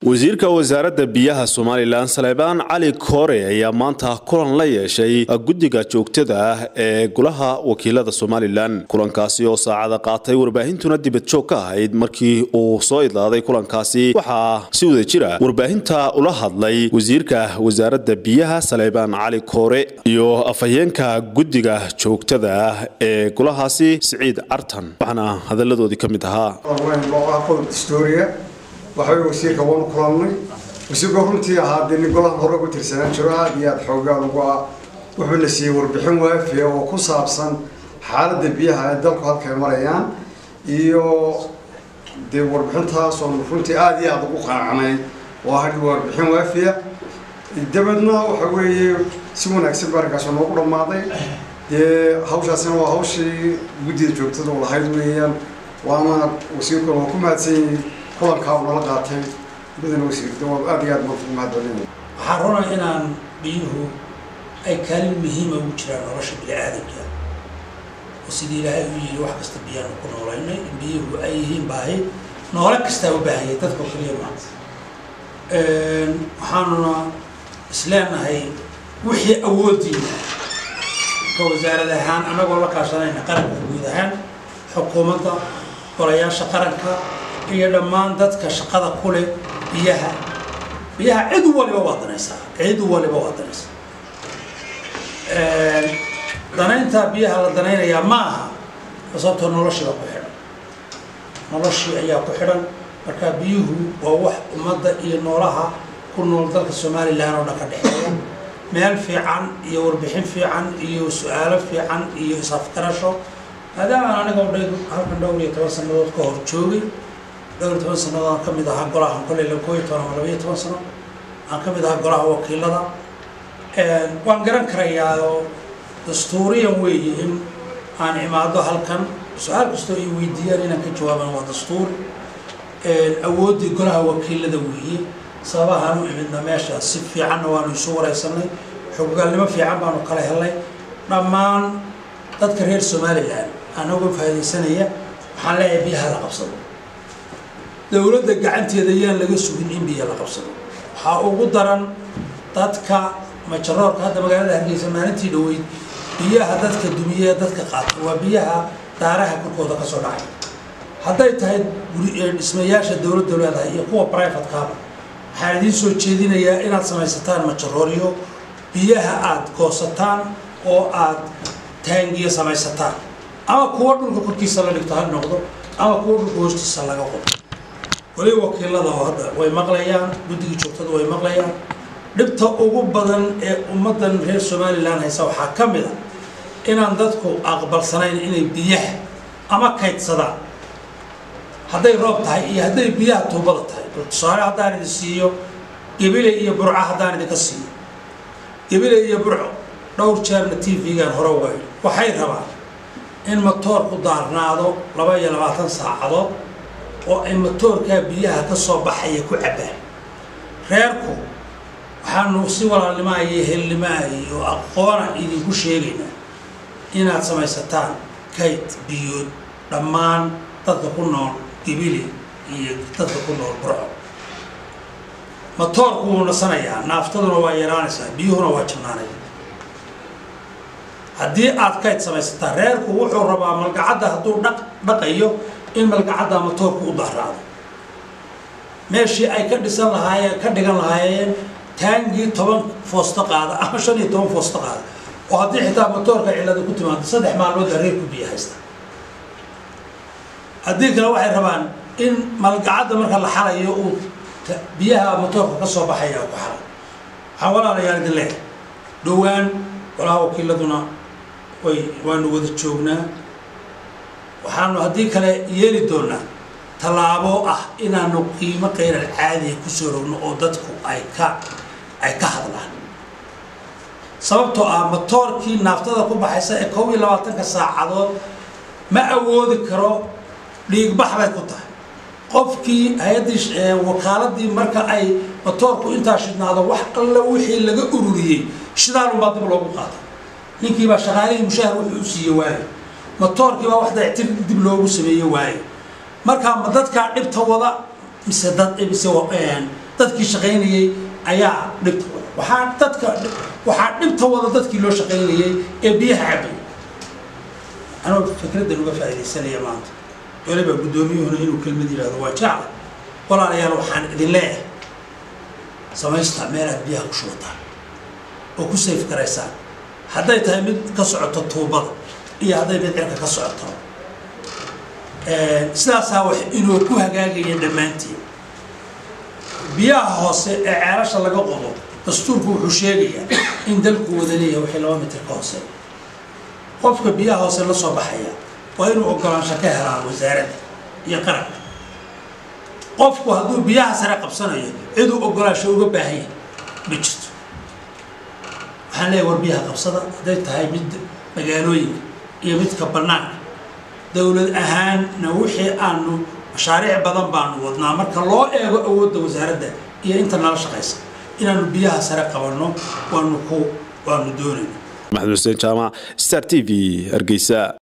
wasiirka wasaaradda biyaha somalilan saleebaan cali koore ayaa maanta kulan la yeeshay guddiga joogtada ah ee golaha wakiilada somalilan kulankaasi oo saacada qaatay warbaahintuna dibad joog ka ahayd markii uu soo idlaaday kulankaasi waxaa si wada jira warbaahinta ula hadlay wasiirka wasaaradda biyaha saleebaan cali koore iyo afhayeenka guddiga joogtada ah ee golahaasi siciid cartan waxaana hadalladoodii ka mid ahaa waxawey wasiirka waanu kulannay wasiirka runtii ahaa dee nin golahan hore ugu tirsanaan jiro aada iyo aada xoogaan ugu ah wuxuuna siiyey warbixin waafiya oo ku saabsan xaaladda biyaha ee dalku halkay marayaan iyo dee warbixintaas oonu runtii aada iyo aada ugu qaacnay oo hadhi warbixin waafiya dabeedna waxa weeye si wanaagsan ba arrinkaas noogu dhammaaday dee hawshaasina waa hawshii guddida joogtada u lahayd weeyaan waana wasiirkuna waa ku mahadsanyihin kulankaa nala qaatay mudana wasiirda waa aada iyo aad baan ugu mahadcelinaya waxaa runaa inaan biyuhu ay kaalin muhiima ugu jiraan nolosha bini-aadamka oo sidii ilaahay u yidhi wax kasta biyaanu ku noolaynay in biyuhu ay yihiin baahi noole kastaa u baahanyay dadkao kaliya maa waxaanuna isleenahay wixii awoodiina ka wasaarad ahaan annagoo la kaashanayna qaranka guud ahaan xukuumadda golayaasha qaranka iyo dhammaan dadka shaqada ku leh biyaha biyaha cid waliba waa danaysaa cid waliba waa danaysaa danaynta biyaha la danaynayaa ma aha sababtoo noloshiiba ku xidhan noloshii ayaa ku xidhan marka biyuhu waa wax ummadda iyo noolaha ku nool dalka somalilan oo dhan ka dhexeeya meel fiican iyo warbixin fiican iyo su-aalo fiican iyo isafgarasho maadaamaan anigoo dha halkan dhowr iyo toban sanadood ka hor joogay dhowr iyo toban sannadood aan ka mid ahaa golahan kolley la koob iyo toban ama labaiyo toban sano aan ka mid ahaa golaha wakiilada waan garan karayaa oo dastuuriyan weeye in aan imaado halkan su-aal kastoo ay weydiiyaan inaan ka jawaaban waa dastuuri awooddii golaha wakiilada weeye sababahaan u imidna meesha si fiicanna waanu isu wareysanay xogogaalnimo fiican baanu kala helnay dhammaan dadka reer somalilan anagoo faa'idaysanaya waxaan leeyahay biyaha la qabsado dowladda gacanteeda yaan laga sugin in biyo la qabsado waxaa ugu daran dadka majaroorka hadda magaalada hargeysa maalintii dhaweyd biyaha dadka dumiye dadka qaata waa biyaha daaraha korkooda kasoo dhacay hadday tahay dhismayaasha dowladda leedahay iyo kuwa brivatekaaba waxaan idiin soo jeedinayaa inaad samaysataan majarooryo biyaha aada goosataan oo aad taangiya samaysataan ama kuwa dhulka korkiisa la dhigto ha noqdo ama kuwa dhulka hoostiisa laga qodo weli wakiilada oo hadda way maqlayaan guddiga joogtada way maqlayaan dhibta ugu badan ee ummaddan reer somalilan haysa waxaa ka mid a inaan dadku aqbalsanayn inay biyaha ama kaydsadaan hadday roob tahay iyo hadday biyaha tuubada tahay tusaale haddaan idin siiyo gebile iyo burco haddaan idinka siiyo gebile iyo burco dhowr jeerna t v-gan hore uga idhi waxay rabaan in matoorku daarnaado laba iyo labaatan saacadood oo ay matoorkaa biyaha ka soo baxaya ku cabbaan reerku waxaanu si walaalnimaa iyo helnimaa iyo aqoona idinku sheegaynaa inaad samaysataan kayd biyood dhammaan dadka ku nool gebile iyo dadka ku nool burco matoorku wuu nasanayaa naaftaduna waa yaraanaysaa biyuhuna waa jabnaanaya haddii aad kayd samaysataan reerku wuxuu rabaa malgacadda hadduu dhaq dhaqayo in malgacadda matoorku u dahraado meeshii ay ka dhisan lahaayeen ka dhigan lahaayeen taangii toban foosto qaada ama shan iyo toban foosto qaada oo haddii xitaa matoorka cillada ku timaado saddex maalmoodda reerku biyo haysta haddii kale waxay rabaan in malgacadda marka la xalayo uu biyaha matoorka ka soo baxaya ku xala waxaan walaalayaal idin leehay dhowaan golaha wakiiladuna way waanu wada joognaa waxaanu haddii kale yeeli doonaa tallaabo ah inaanu qiimo qayral caadiya kusoo rogno oo dadku ay ka ay ka hadlaan sababtoo ah matoorkii naaftada ku baxaysa ee kob iyo labaatanka saacadood ma awoodi karo dhiigbax bay ku tahay qofkii hay-addii wakaaladii marka ay matoorku intaa shidnaado wax alla wixii laga ururiyey shidaalunbaa dib loogu qaata ninkiibaa shaqaalihii mushaahar wuxuu u siiye waaye matoorkiibaa wax dayactir dib loogu sameeye waaye markaa ma dadkaa dhibta wada mise dad mise dadkii shaqaynayey ayaa dhibta wada waxaa dadka waxaa dhibta wada dadkii loo shaqaynayey ee biyaha cabay anoo fikraddan uga faa'iidaysanaya maanta weliba guddoomiyuhuna inuu kelmad yidhahdo waa jecla walaalayaal waxaan idin leeyahay samaysta meel aad biyaha ku shubataan oo ku sayf garaysaan hadday tahay mid ka socoto tuubada iyo hadday mid cirka ka socoto sidaasaa wax inuu ku hagaagaya dhammaantiin biyaha hoose ee ceelasha laga qodo dastuurku wuxuu sheegayaa in dalku wada leeyahay wixii laba mitir ka hoose qofka biyaha hoose la soo baxaya waa inuu ogolaansho ka helaa wasaaradda iyo qaranka qofku hadduu biyaha sare qabsanayo ciduu ogolaansho uga baahan yahay ma jirto waxaan leeyahay war biyaha qabsada hadday tahay mid magaalooyinka iyo midka bannaanka dowlad ahaanna wixii aanu mashaariic badan baanu wadnaa marka loo eego awoodda wasaaradda iyo inta nala shaqaysa inaanu biyaha sare qabanno waanu ku waanu doonayna maxamed xuseen jaamac star t v hargeysa